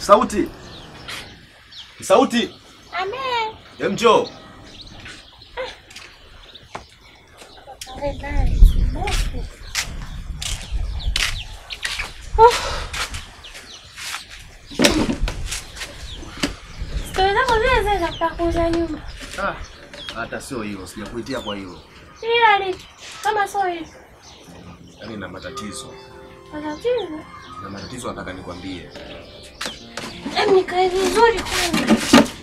Sauti. Sauti. Amen. Hem njoo. Stori zako zile zile za kutaka kuuza nyumba. Ah, hata sio hilo, sijakuitia kwa hilo. Ila lipi? Kama sio hivi. Yaani na matatizo. Matatizo. Na matatizo nataka nikwambie. Hebu nikae vizuri kwanza.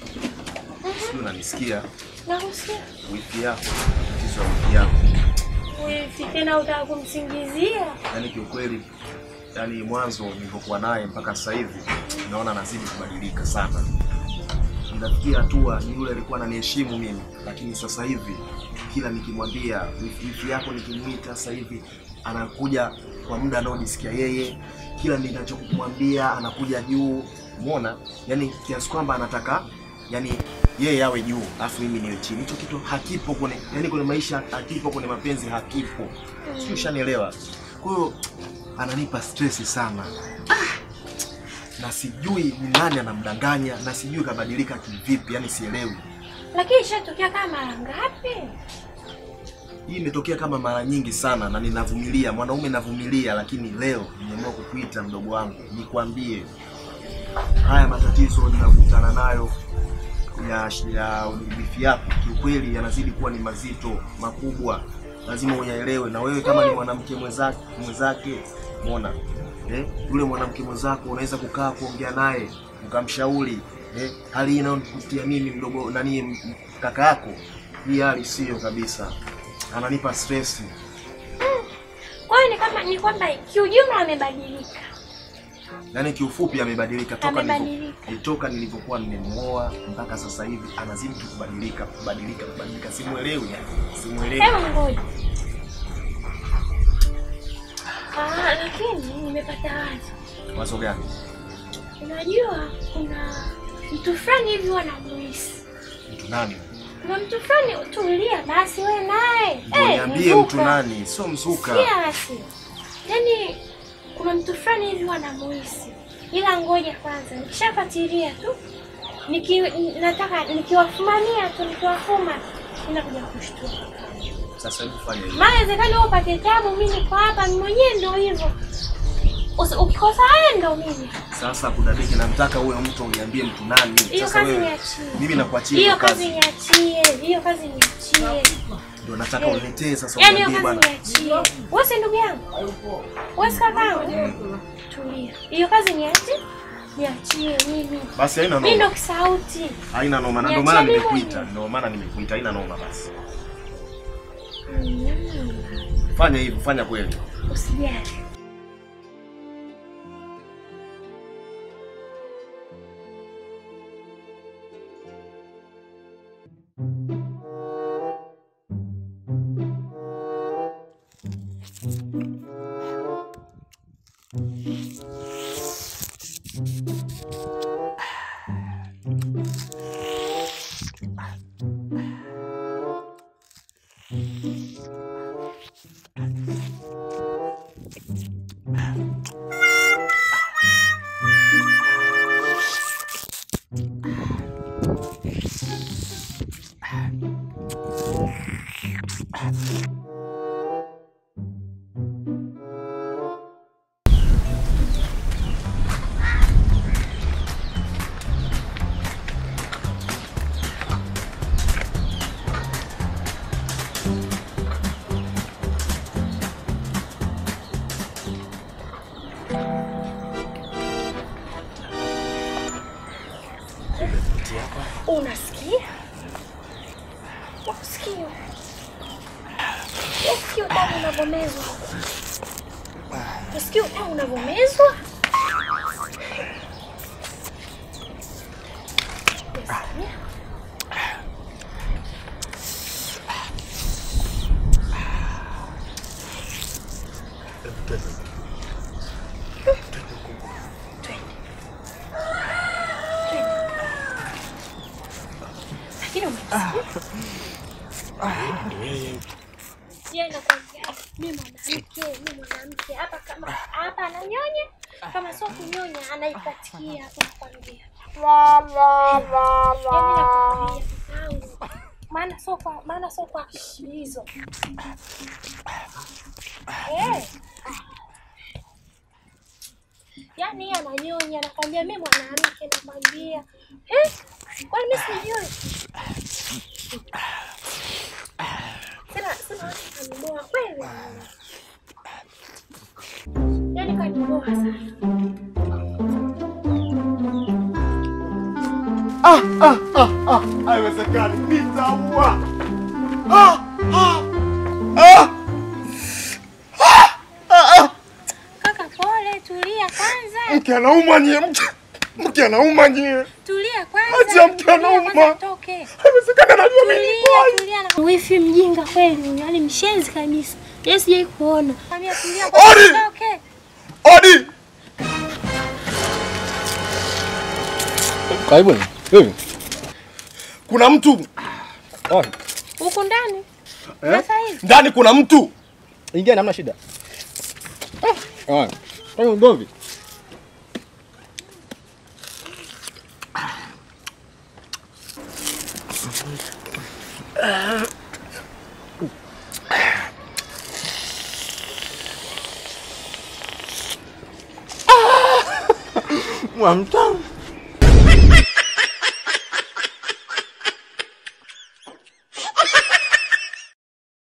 Sio unanisikia? Nakusikia. Wiki yako, matatizo ya wiki yako. Wifi tena utaka kumsingizia. Yaani kiukweli, yaani mwanzo nilipokuwa naye mpaka sasa hivi naona anazidi kubadilika sana. Inafikia hatua ni yule alikuwa ananiheshimu mimi, lakini sasa hivi kila nikimwambia wifi wifi yako nikimwita sasa hivi anakuja kwa muda anaojisikia yeye. Kila ninachomwambia anakuja juu, umeona? Yaani kiasi kwamba anataka yani yeye awe juu alafu mimi niwe chini. Hicho kitu hakipo kwenye yani kwenye maisha, hakipo kwenye mapenzi, hakipo. Sio, ushanielewa? Kwa hiyo ananipa stress sana na sijui ni nani anamdanganya na sijui kabadilika kivipi, yani sielewi. Lakini ishatokea kama mara ngapi? Hii imetokea kama mara nyingi sana na ninavumilia, mwanaume navumilia, lakini leo nimeamua kukuita mdogo wangu, nikwambie haya matatizo ninakutana nayo ya ya wifi yako, kiukweli yanazidi kuwa ni mazito makubwa, lazima uyaelewe. Na wewe kama ni mwanamke mwenzake mwenzake, umeona eh, yule mwanamke mwenzako unaweza kukaa kuongea naye ukamshauri eh, hali hii inayonipitia mimi mdogo nani m- m- kaka yako, hii hali sio kabisa, ananipa stress. Kwa hiyo ni kama ni kwamba kiujumla amebadilika. Yaani kiufupi amebadilika toka Amebadilika. nilipo- toka nilivyokuwa nimemuoa mpaka sasa hivi anazidi tu kubadilika kubadilika kubadilika, simuelewi yani, simuelewi. Hebu ngoja. Ah, lakini nimepata wazo. Wazo gani? Unajua kuna mtu fulani hivi wanamuhisi. Mtu nani? Kuna mtu fulani tulia basi wewe naye. Ndio Eh, niambie mzuka. mtu nani? Sio mzuka. Sikia basi. Yaani kuna mtu fulani hivi wanamuhisi. Ila ngoja kwanza, nikishafuatilia tu niki, nataka nikiwafumania tu nikiwafuma inakuja kushtuka. Sasa hebu fanya hivi. Maana inawezekana wewe upate tabu, mimi niko hapa, mimi mwenyewe ndio hivyo. Usi- Ukikosa wewe ndio mimi. Sasa kudadiki, namtaka huyo mtu uniambie mtu nani. Hiyo Sasa kazi wewe niachie. mimi nakuachia Hiyo hiyo kazi kazi. niachie, hiyo kazi niachie. Ndio nataka Eh. uniletee sasa Yaani hiyo uniambie kazi bwana. niachie. Wewe si ndugu yangu? Wewe si kakaangu? Tulia. Hiyo kazi niachie. Niachie mimi. Basi haina Mimi ndo noma. kisauti. Haina noma. Na ndio Niachie maana mimi nimekuita. mwenyewe. Ndio maana nimekuita. Haina noma basi. Mm, Fanya hivyo, fanya kweli. Usijali. Unasikia? Unasikia? Unasikia utamu unavyomezwa? Unasikia utamu unavyomezwa? Unasikia? Lakini umesikia? Yeye anakwambia mimi mwanamke, mimi mwanamke hapa kama hapa ananyonya, Kama sio kunyonya anaikatikia hapo nakwambia. Yaani nakwambia kakaangu. Maana sio kwa maana sio kwa hizo. Eh. Yaani yeye ananyonya nakwambia mimi mwanamke nakwambia. Eh? Kwani mimi sijui? Sina sina watu kanimoa kweli. Yaani kanimoa sana. Ah, ah, ah, ah, haiwezekani. Nitaua. Ah, ah, ah. Kaka pole, tulia kwanza. Mke anauma nyie, mke mke anauma nyie. Tulia kwanza. Acha mke Tulia anauma. kwanza toke. Haiwezekani, anajua mimi ni Tulia, boy. tulia na wifi mjinga kweli, yaani mshenzi kabisa. Yeye sijai kuona. Kwambia tulia Ori! kwanza toke. Odi. Karibuni. Vipi? Kuna mtu Oh, Huku ndani. Eh? Sasa hivi. ndani, kuna mtu. ingia hamna shida. Ah. Oh. Kwa ugomvi. Mwamtanga.